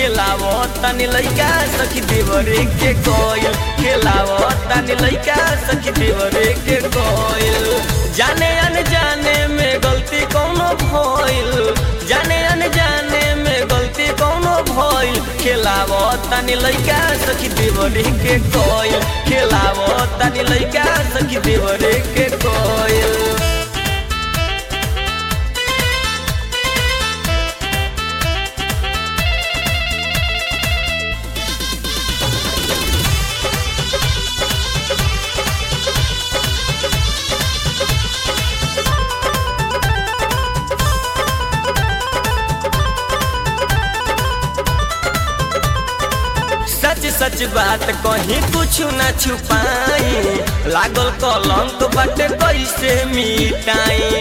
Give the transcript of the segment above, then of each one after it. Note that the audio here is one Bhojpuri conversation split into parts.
खेलावो तनी लइका सखी देवरे के कोयल खेलावो तनी लइका सखी देवरे के कोयल जाने अनजाने में गलती कोनो भइल जाने अनजाने में गलती कोनो भइल खेलावो तनी लइका सखी देवरे के कोयल खेलावो तनी लइका सखी देवरे के कोयल सच सच बात कहीं कुछ न छुपाई लागल कलंक बाटे कैसे मिटाई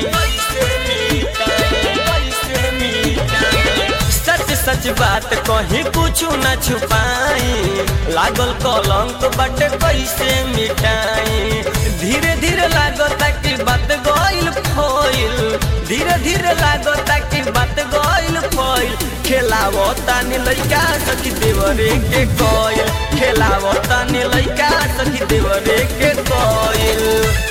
सच सच बात कहीं कुछ न छुपाई लागल कलंक बाटे कैसे मिटाई धीरे धीरे लागता कि बात गइल फोइल धीरे धीरे लागता कि बात गइल फोइल खेलावो तानी लइका सखी देवरे के कोयल खेलावो तानी लइका सखी देवरे के कोयल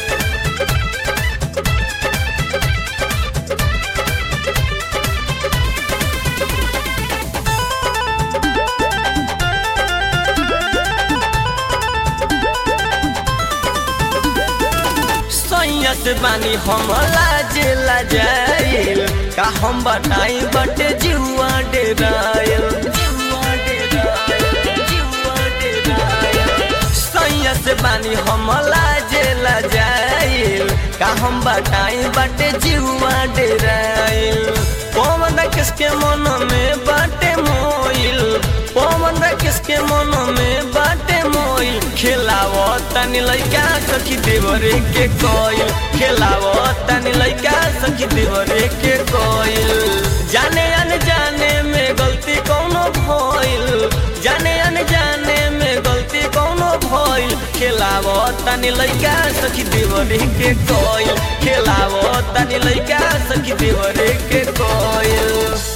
सैयत बानी हम लाजे लाजाइल का हम बताई बटे जुआ डेरायल सैयत बानी हम लाजे लाजाइल का हम बताई बटे जुआ डेरायल पवन किसके मन में बाटे मोइल पवन किसके मन में बाटे मोइल खेलावो तनी लइका सखी देवरे के कोयल खेलावो तनी लइका सखी देवरे के कोयल जाने अनजाने में गलती कोनो भइल जाने अनजाने में गलती कोनो भइल खेलावो तनी लइका सखी देवरे के कोयल खेलावो तनी लइका सखी देवरे के कोयल